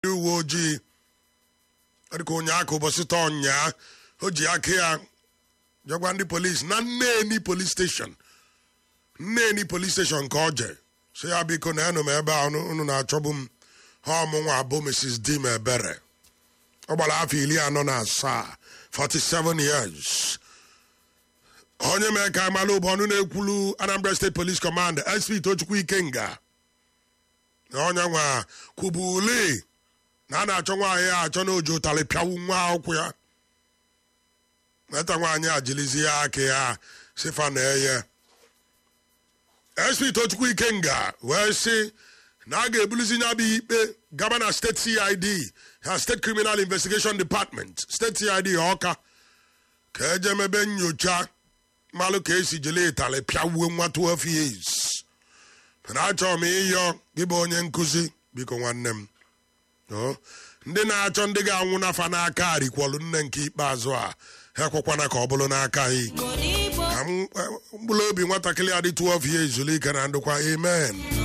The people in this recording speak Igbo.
ndị uwe ojii dịka ụnyaaka ụbọchị taa ọnyaa o ji aka ya jegwa ndị polisi na nneni polis steshọn nneni polis steshọn ka ọ je si ya biko na enụ m ebe a unu na-achọbụ m ha ọmụnwa abụ mrs dim ebere ọ gbara afọ iri anọ na asaa 47 years onye mee ka amalụ bụ ọnụ na-ekwulu anambra steeti police command sp tochukwu ikenga na onye nwa kwubuli na a na-achọ nwaanyị a achọ na oji ụtarị pịawu nwa akwụkwọ ya nweta nwaanyị a jilizi ya aka ya sifa na eye sp tochukwu ikenga wee sị na a ga-ebulizi nya bụ ikpe gaba na steeti cid ha steeti criminal investigation department steeti cid ọka ka eje mebe nyocha malụ ka esi jele ịtalị pịawuo nwa 12 years mana achọrọ m ịyọ gị bụ onye nkụzi biko nwanne m o, ndị na-achọ ndị ga-anwụ n'afa n'aka a rikwọlụ nne nke ikpeazụ a ha ekwekwana ka ọ bụrụ n'aka ha ka mkpụrụ obi nwatakịrị a dị 12 years zuru ike na ndụkwa amen